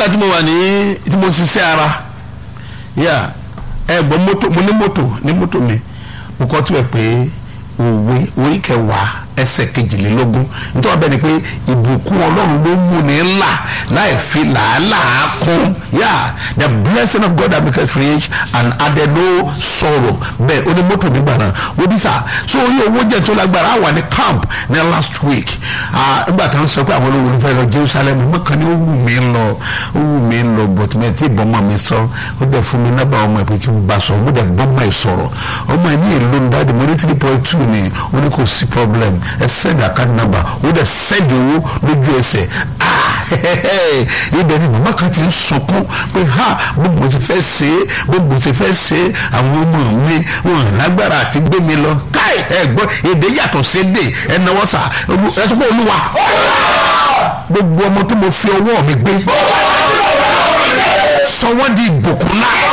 nígbà tí mo wà ní tí mo ṣiṣẹ́ ara yà ẹ gbọ́ mọ́tò mo ní mọ́tò ní mọ́tò mi mo kọ́ tí wẹ̀ pé òwe orí kẹwàá ẹsẹ̀ kejìlélógún nítorí bẹ́ẹ̀ ni pé ìbùkún ọlọ́run ló mú ní ńlá láì fi làálàá kún yà the blessing of God that makes rich and added no sorrow bẹ́ẹ̀ ó ní mọ́tò nígbà náà wọ́n bí sà so orí owó jẹ́ tó lágbára wà ní camp ní last week nígbà tá à ń sọ pé àwọn olówó fẹ́ lọ Jerusalem mọ́kàn ní ó wù mí lọ ó wù mí lọ but mi ti bọ́ mọ́ mi sọ ó dẹ̀ fún mi nábà ọmọ ẹ̀ pé kí n bá sọ ó dẹ̀ bọ́ mọ́ ẹ̀ sọ̀rọ̀ ọmọ ẹ̀ ní èlò ń dáàdì mo ní three point two ni ó ní kò sí problem ẹ send account number ó dẹ̀ send owó lójú ẹsẹ̀ ibẹ̀ ni màmá kan ti ń sunkún pé ha gbogbo ti fẹ́ ṣe é gbogbo ti fẹ́ ṣe é àwọn ọmọ mi wọn lágbára àti gbé mi lọ káì ẹ gbọ́ èdè yàtọ̀ sí èdè ẹ náwó sà ẹ sọ pé olúwa gbogbo ọmọ tó mo fi ọwọ́ mi gbé sọ wọ́n di ìbùkún náà.